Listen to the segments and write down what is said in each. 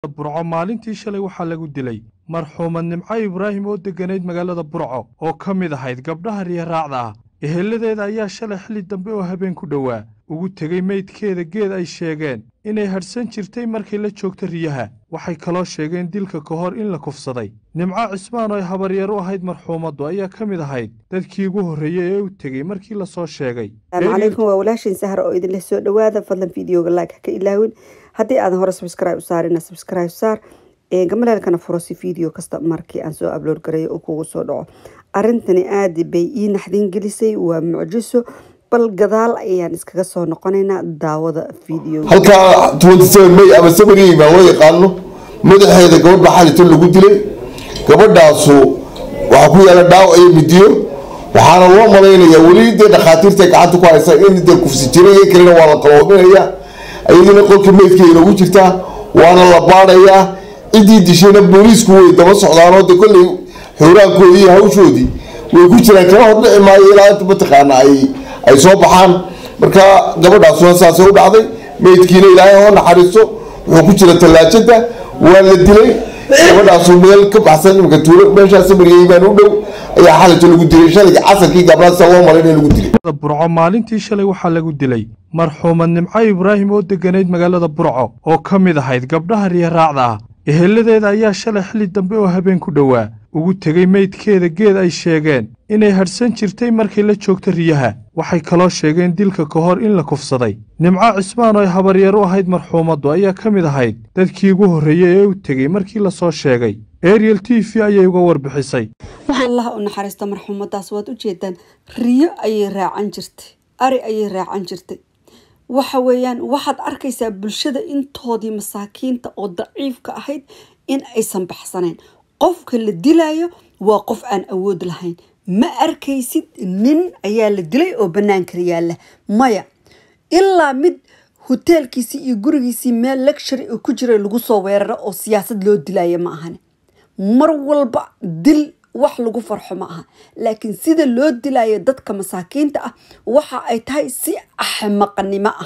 burco maalintii shalay waxaa lagu dilay marxuumad nimco ibraahim oo degganayd magaalada burco oo ka mid ahayd gabdhaha riyaraacda ah eheladeeda ayaa shalay xilli dambe oo habeen ku dhowaa ugu tegey meydkeeda geed ay sheegeen inay hadhsan jirtay markay la joogta riyaha waxay kaloo sheegeen dilka ka hor in la kufsaday nimco cismaan oo ay habaryar u ahayd marxuumaddu ayaa ka mid ahayd dadkii ugu horreeyey ee u tegey markii la soo sheegay asalaamu calaykum waa walaashin sahra oo idinla soo dhawaada fadlan videoga like haka ilaawin haddii aadan hore subscribe u saarina subscribe saar gamaleelkana furo si video kasta markii aan soo upload gareeyo uu kugu soo dhaco arrintani aada bay ii naxdin gelisay waa mucjiso bal gadaal ayaan iskaga soo noqonaynaa daawada video halkaa may ama samariyey baan loo yaqaano madaxeeda gabadh baa xalito lagu dilay gabadhaasu waxaa ku yaala dhaawac iyo midiyo waxaana loo malaynayaa weli dee dhakhaatiirta gacanta ku haysa in dee kufsi jiray in kalena waa la qaloominaya iyaduna qolka meydkeeda ugu jirtaa waana la baadhayaa ciddii dishayna booliisku way daba socdaanoo de kolley xooraankoodii iyo hawshoodii way ku jiraan kala hordhici maayo ilaa inta mataqaana ay ay soo baxaan marka gabadhaasuna saasay u dhacday meydkiina ilaahay hoo naxariisto wuxuu ku jira tallaajada waa la dilay gabadhaasu meel ka baxsan imika tuulo meeshaa samariyey baan u dhow ayaa xalito lagu dilay shalayga casarkii gabdhaasa loo malayna lagu dilay burco maalintii shalay waxaa lagu dilay marxuumad nimco ibraahim oo degganayd magaalada burco oo ka mid ahayd gabdhaha riyaraacda ah eheladeeda ayaa shalay xilli dambe oo habeen ku dhowaa ugu tegey meydkeeda geed ay sheegeen inay hadhsan jirtay markay la joogta riyaha waxay kaloo sheegeen dilka ka hor in la kufsaday nimco cismaan oo ay habaryar u ahayd marxuumaddu ayaa ka mid ahayd dadkii ugu horreeyey ee u tegey markii la soo sheegay ariel t v ayay uga warbixisay allah u naxariista marxuumadaas waad ujeedaan riyo ayay raacan jirtay ari ayay raacan jirtay waxa weeyaan waxaad arkaysaa bulshada intoodii masaakiinta oo daciifka ahayd in aysan baxsanayn qofka la dilayo waa qof aan awood lahayn ma arkaysid nin ayaa la dilay oo banaanka yaalla maya ilaa mid hoteelkiisii iyo gurigiisii meel lectury oo ku jira lagu soo weeraro oo siyaasad loo dilaya ma ahane mar walba dil wax lagu farxo ma aha laakiin sida loo dilayo dadka masaakiinta ah waxa ay tahay si axmaqnimo ah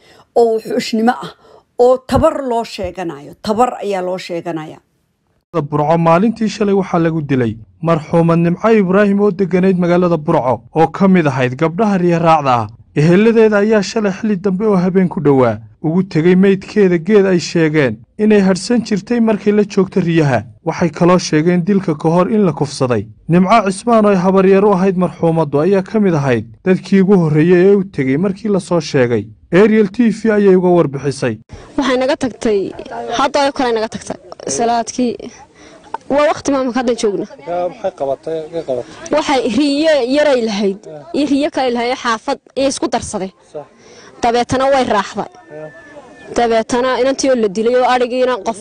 oo wuxuushnimo ah oo tabar loo sheeganayo tabar ayaa loo sheeganaya burco maalintii shalay waxaa lagu dilay marxuumad nimco ibraahim oo degganayd magaalada burco oo ka mid ahayd gabdhaha riyaraacda ah eheladeeda ayaa shalay xilli dambe oo habeen ku dhowaa ugu tegey meydkeeda geed ay sheegeen inay hadhsan jirtay markay la joogta riyaha waxay kaloo sheegeen dilka ka hor in la kufsaday nimco cismaan oo ay habaryar u ahayd marxuumaddu ayaa ka mid ahayd dadkii ugu horreeyey ee u tegey markii la soo sheegay ariel t v ayay uga warbixisay waxay naga tagtay hadda kale naga tagtay salaadkii waa waqti maamulka hadda joogna waxay riyo yaray lahayd iyo riyo kale lahayd xaafad iyo isku darsaday dabeetana way raaxday dabeetana inantii oo la dilay oo adhigiina qof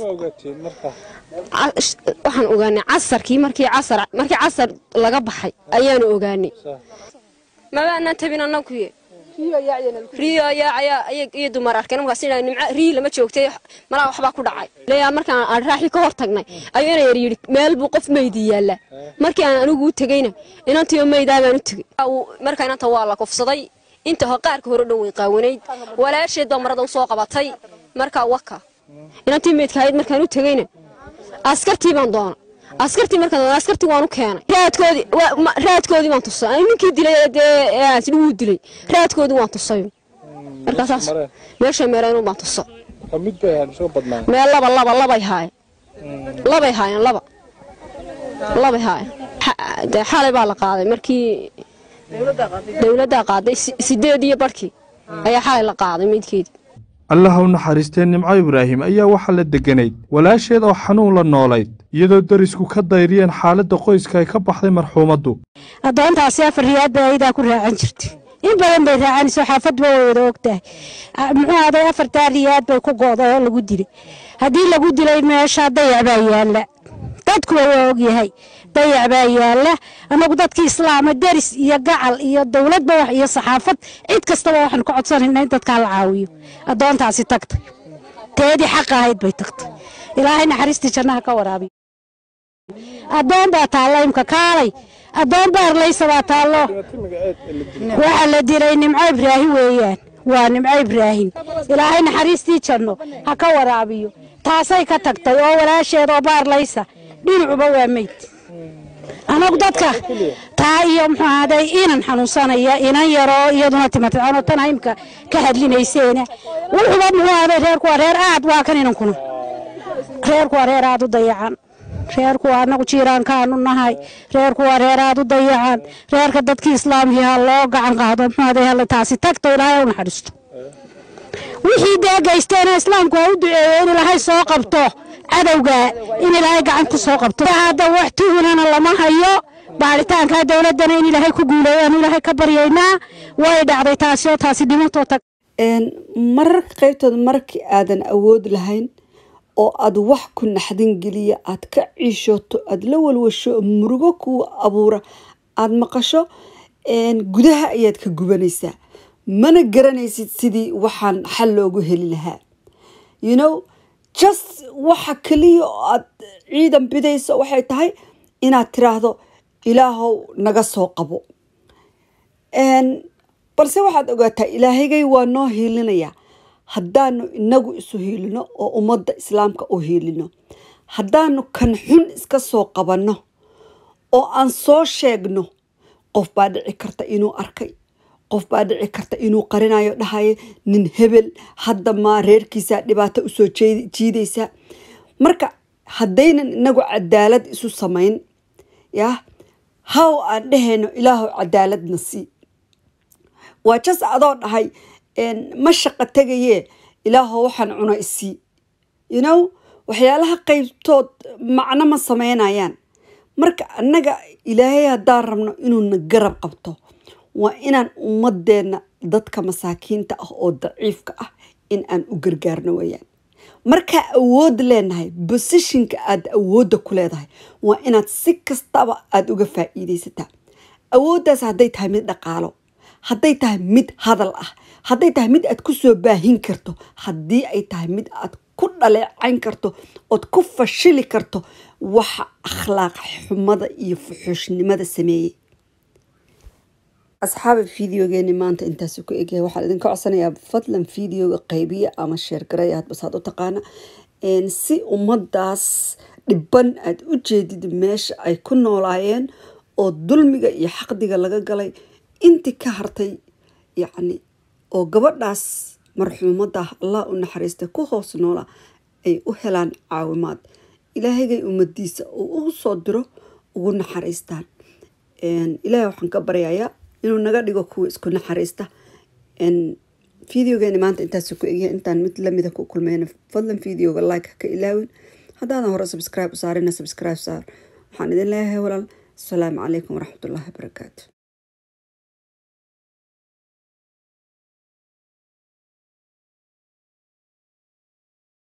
waxaan ogaanay casarkii markii casar markii casar laga baxay ayaanu ogaanay mabaanaan tabin annaguye riyo ayaa iyo dumar arkeen markaas nimco riyi lama joogtay malaa waxbaa ku dhacay leeyaa markaan aan raaxi ka hor tagnay ayuu ina yar yidhi meel buu qof meydi yaallaa markii aan anigu u tegeyna inantii oo meydaa baan u tegey marka inanta waa la kufsaday inta qaarka hore dhan way qaawanayd walaasheed baa marada usoo qabatay markaa waka inantii meydka ahayd markaan u tegeyna askartii baan doona askartii markaan doona askartii waan u keenay raadkoodii raadkoodii baan tusay ninkii dilay dee wuu dilay raadkoodii waan tusay markaasaas meesha meereen baan tuso meel laba laba labay haayeen labay haayeen laba labay haayeen dee xalay baa la qaaday markii dowladdaa qaaday sideed iyo barhkii ayaa xalay la qaaday meydkeedii allaha u naxariistee nimco ibraahim ayaa waxaa la degganayd walaasheed oo xanuun la noolayd iyadoo darisku ka dayriyeen xaaladda qoyska ay ka baxday marxuumaddu addoontaasi afar riyaad bay ayadaa ku raacan jirtay in badan bay raacanayso xaafadba way wada og tahay muxuu aday afartaa riyaad bay ku go'day oo lagu dilay haddii lagu dilay meesha dayac baa yaalla dadkuwa waa ogyahay dayac baa yaalla annagu dadkii islaama deris iyo gacal iyo dowladba wax iyo saxaafad cid kastaba waxaan ku codsanayna in dadkaa la caawiyo addoontaasi tagtay teedii xaqa ahayd bay tagtay ilaahay naxariistii jannaha ka waraabiyo addoon baa taalla imka kaalay addoon baarlaysa baa taallo waxaa la dilay nimco ibraahim weeyaan waa nimco ibraahim ilaahay naxariistii janno ha ka waraabiyo taasay ka tagtay oo walaasheed oo baarlaysa dhinacuba waa meyd anagu dadka taa iyo muxuu ahaaday inan xanuunsanaya inan yaroo iyaduna timatay anoo tan imka ka hadlinayseena wuxuuba muxuu ahaaday reerku waa reer aad waa kan inankuna reerku waa reer aad u dayacan reerku waa anagu jiiraankaanu nahay reerku waa reer aad u dayacan reerka dadkii islaamkii ha loo gacan qaado muxuu ahaaday hala taasi tagto ilaahay u naxariisto wixii dee geysteena islaamku ha u duceeyo in ilaahay soo qabto cadowga in ilaahay gacan ku soo qabto hadda wax tuhunana lama hayo baaritaanka dowladana in ilaahay ku guuleeyo aanu ilaahay ka baryaynaa way dhacday taasi oo taasi dhimatoo tag mararka qaybtooda markii aadan awood lahayn oo aad wax ku naxdin geliya aad ka ciishooto aad la walwasho murugo kuwa abuura aad maqasho gudaha ayaad ka gubanaysaa mana garanaysid sidii waxaan xal loogu heli lahaa you know just waxa keliya oo aad ciidan bidayso waxay tahay inaad tiraahdo ilaahow naga soo qabo balse waxaad ogaataa ilaahigay waa noo hiilinayaa haddaanu inagu isu hiilino oo ummadda islaamka u hiilino haddaanu kan xun iska soo qabanno oo aan soo sheegno qof baa dhici karta inuu arkay qof baa dhici karta inuu qarinayo dhahayo nin hebel hadda maa reerkiisaa dhibaato usoo jiidaysaa marka haddaynan inagu cadaalad isu samayn yah haw aan dhehayno ilaahow cadaaladna sii waa jas adoo dhahay ma shaqo tegayee ilaahow waxaan cuno isii you know waxyaalaha qaybtood macno ma sameynayaan marka annaga ilaahay haddaan rabno inuuna garab qabto waa inaan ummadeenna dadka masaakiinta ah oo daciifka ah in aan u gargaarno weyaan markaa awood leenahay bosishinka aad awoodda ku leedahay waa inaad si kastaba aada uga faa'iidaysataa awooddaas hadday tahay mid dhaqaalo hadday tahay mid hadal ah hadday tahay mid aad ku soo baahin karto haddii ay tahay mid aad ku dhaleecayn karto ood ku fashili karto waxa akhlaaq xumada iyo fuxuushnimada sameeyey asxaabi fideogeeni maanta intaasi ku egyahay waxaan idinka codsanayaa fadlan fideoga qaybiya ama sheergaraya hadbasaad u taqaana si ummadaas dhiban aada u jeedid meesha ay ku noolaayeen oo dulmiga iyo xaqdiga laga galay intii ka hartay yacni oo gabadhaas marxuumadda allah u naxariistay ku hoos noola ay u helaan caawimaad ilaahagay ummadiisa uu ugu soo diro ugu naxariistaan ilaahay waxaan ka baryayaa inuu naga dhigo kuwa isku naxariista fideogeeni maanta intaas ku egyahay intaan mid lamida ku kulmeyna fadlan fideoga like ka ilaawin haddaadan hore subscribe u saarina subscribe saar waxaan idin leeyahay walaal asalaamu calaykum waraxmatullaahi wabarakaatu